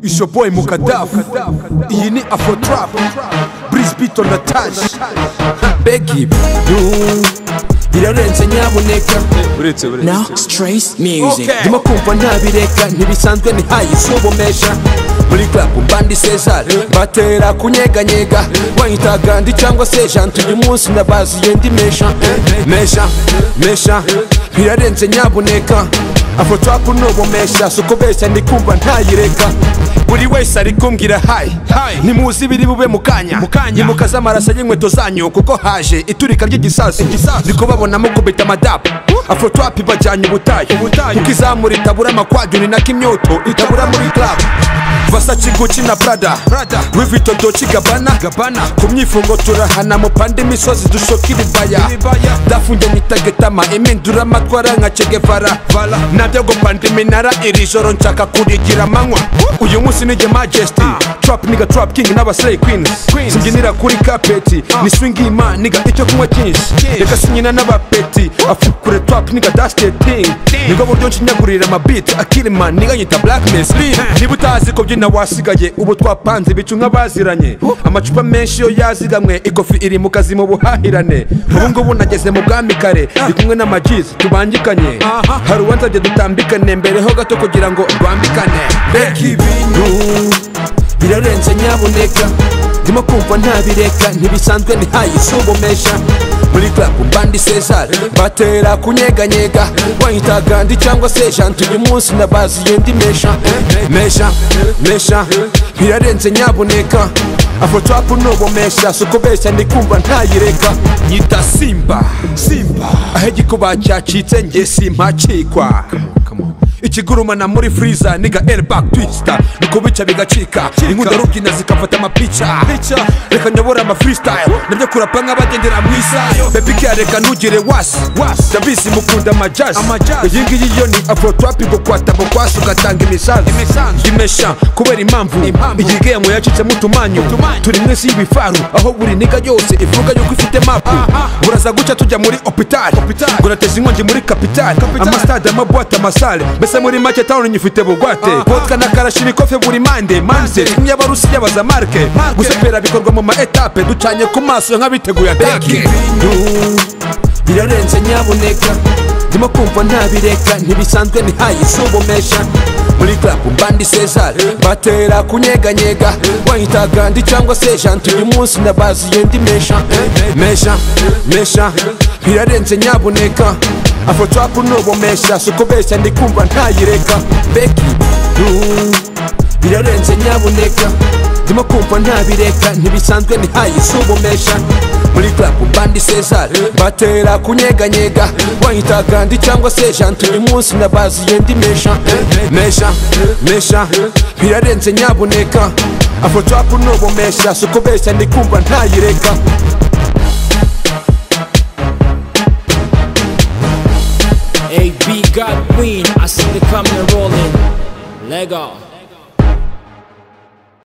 It's your boy Mukadaf Iyi ni Afro Trap Breeze Beat on the Tash Beggy birarenze nyaboneka Uretse Now uretse Strays Music Okay. ndimo kumva ntabireka ntibisanzwe ntihayisubomesha muri club mbandi Cesar batera kunyeganyega wanyita Gandhi cyangwa se Jantu uyu munsi nabaziye ndi mesha mesha mesha birarenze nyaboneka Afro trap nubomesha suko besha ndikumva ntayireka buri wese ari kumbwira hayi nimuzi ibiri bube mu kanya nimukaze amaraso y'inkweto zanyu kuko haje iturika ry'igisasu ndiko babonamo kubita amadapu afrotrapi bajyanye ubutayu kuko izamura itabura amakwaduni nako imyoto itabura muri club Versace Gucci na Prada Louis Vuitton Dolce Gabbana ku myifungo turahana mupande imisozi dushoka ibibaya dafunge nitagetama impindura amatwara nka Che Guevara nabyo gupanda iminara iri joro nshaka kurigira amanywa uyu munsi ni jye majesty trap niga trap king n'abasay queens simbyinira kuri kapeti ni swing ima niga icyo kunywa cyinshi reka sinyina n'abapeti afukure trap niga dasteting nibwo buryo nshinyagurira amabit akirima niga nyita black mesli niba utazi ko byina wasigaye ubu twapanze ibicu nk'abaziranye amacupa menshi yo yazigamwe ikofi iri mu kazi mu buhahirane ubu ngubu nageze mu bwami kare ndi kumwe n'amajizi tubangikanye hari uwanzajya dutambikane mbereho gato kugira ngo rwambikane mbega ibintu birarenze nyaboneka ndimo kumva ntabireka ntibisanzwe ntihayisubomesha muri club mbandi Cesar batera kunyeganyega wanyita Gandhi cyangwa se Jantu uyu munsi nabaziye ndi mesha mesha mesha birarenze nyaboneka Afro trap nubomesha suko besha ndikumva ntayireka nyita Simba Simba aho igikuba cyacitse njye simpacikwa ikigurumana muri freezer niga airbag twister niko bica bigacika inkunda rubyina zikafata amapica reka nyobora ama freestyle nabyo kurapa nk'abagendera mu isayo baby care reka ntugire wasi ndabizi mukunda amajazz iyi ngiyi yo ni afro trap gukwata mu kwasi ugatanga imisanzu imesha kubera impamvu iyi gemo yacitsemo utumanyu turi mwese y'ibifaru aho buri niga yose ivuga yuko ifite mapu buraza guca tujya muri opitari ngo nateze inkongi muri kapitari amasitade amabwate amasale mbese muri make tawuni nyifite bugwate vodka na karashi ibikofe buri mande manze tumye abarusi yabaza marke gusepera bikorwa mu ma etape ducanye ku maso nk'abiteguye atake birarenze nyaboneka ndimo kumva ntabireka ntibisanzwe ntihayisubomesha muri club mbandi Cesar batera kunyeganyega wanyita Gandhi cyangwa se Jantu uyu munsi nabaziye ndi mesha mesha mesha birarenze nyaboneka Afro trap nubomesha suko besha ndikumva ntayireka Becky du birarenze nyaboneka ndimo kumva ntabireka ntibisanzwe ntihayisubomesha muri club mbandi Cesar batera kunyeganyega wanyita Gandhi cyangwa se Jantu uyu munsi nabaziye ndi mesha mesha mesha birarenze nyaboneka Afro trap nubomesha suko besha ndikumva ntayireka AB got Queen, I see the coming and rolling. Lego.